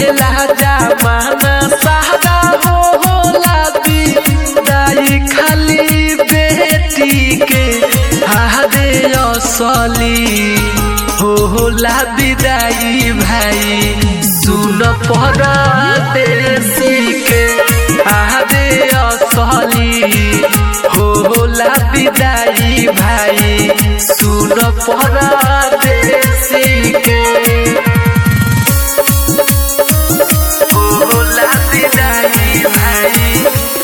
कहेला जमाना सादा हो होला दाई खाली बेटी के हादे असली हो होला विदाई भाई सुन पर देसी के हादे असली हो होला विदाई भाई सुन पर देसी के होला विदाई भाई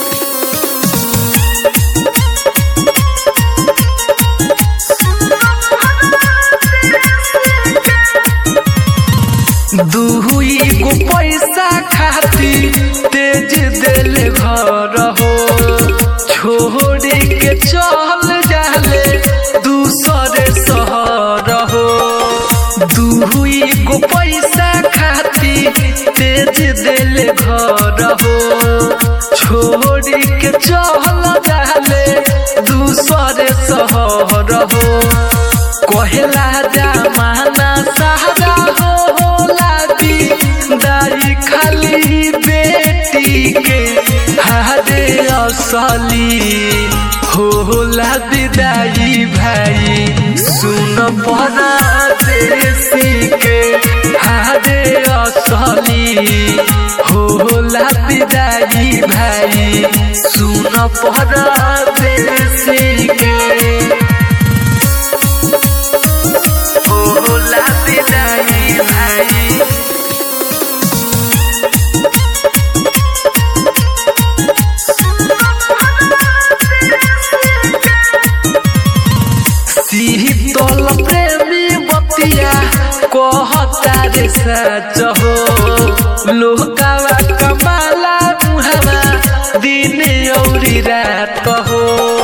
दुई गो पैसा खाती तेज दिल घर हो छोड़ के चल जाले दूसरे शहर हो दुई गो पैसा खाती तेज दिल घर हो छोड़ के चल जाले दूसरे शहर हो कहेला जमाना सहारा हो होला दाई खाली बेटी के हादे असली होला विदाई भाई सुन पना देसी के हादे असली होला विदाई भाई सुन पना देसी के होला विदाई भाई शीतल प्रेमी बतिया कहता रे सच हो लोकावा कमाला मुहावा दिन औरी रात हो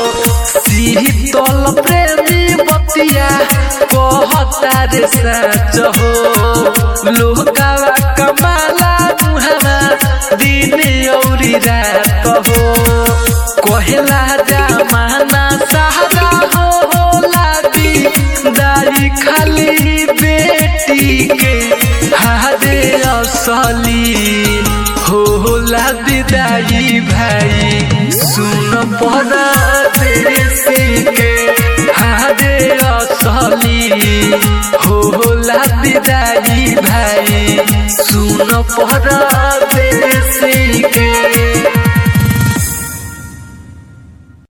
शीतल प्रेमी बतिया कहता रे सच हो लोकावा कमाला मुहावा दिन औरी रात हो कहेला जमाना सहारा हो होला दाई खाली बेटी के हादे असली होला विदाई भाई सुन पड़ा देसी के हादे असली होला विदाई भाई सुन पड़ा